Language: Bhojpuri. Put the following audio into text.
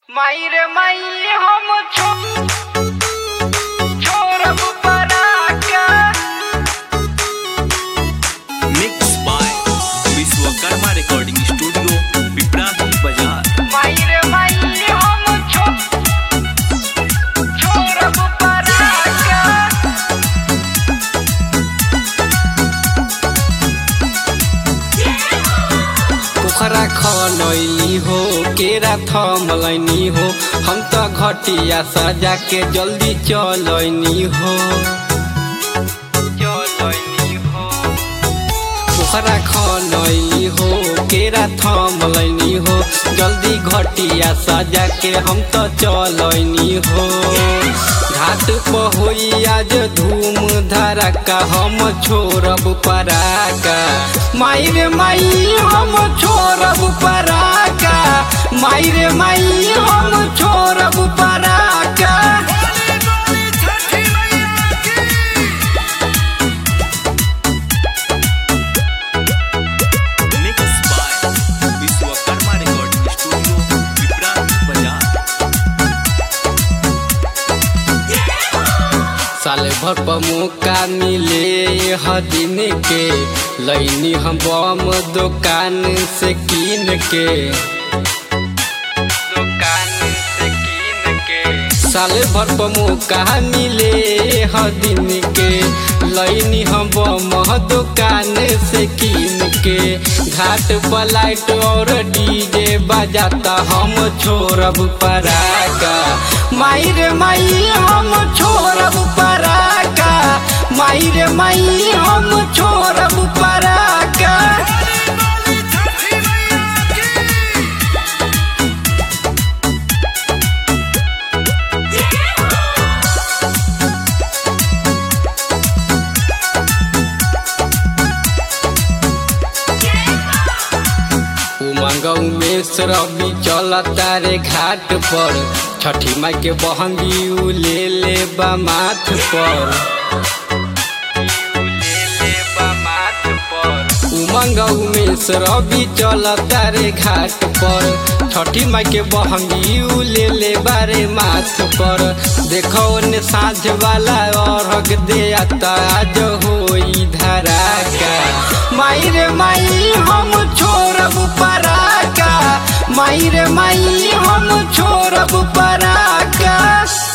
माई रे माई हम छो छोड़ब पराका mix by Vishwakarma recording studio Piprahi Bazar माई रे माई हम छो छोड़ब पराका पोखरा खनैली हो केरा थमलैनी हो हम त घटिया सजा के जल्दी चलैनी हो चलैनी हो पोखरा खनैली हो केरा थमलैनी हो जल्दी घटिया सजा के हम त चलैनी हो घाट पर होई आज धूम धड़का हम छोड़ब पराका माई रे माई हम छोड़ब पराका माई रे माई हम छोड़ब पराका mix by Vishwakarma recording studio Piprahi Bazar साले भर पर मौका मिले ह दिन के लैनी हम बम दुकान से कीन के दुकान से कीन के साले भर पर मौका मिले ह दिन के लैनी हम बम दुकान से कीन के घाट पर लाइट और डीजे बजाता हम छोड़ब पराका माई रे माई हम छोड़ब पराका माई रे माई हम छोड़ब पराका उमंग उमेश रवि चल तारे घाट पर छठी माई के बहंगी उ ले ले बा माथ पर उमंग उमेश रवि चल तारे घाट पर छठी माई के बहंगी उ ले ले बारे माथ पर देखो ने साँझ वाला अर्घ दे आता आज होई धराका माई रे माई हम छोड़ब पराका माई रे माई हम छोड़ब पराका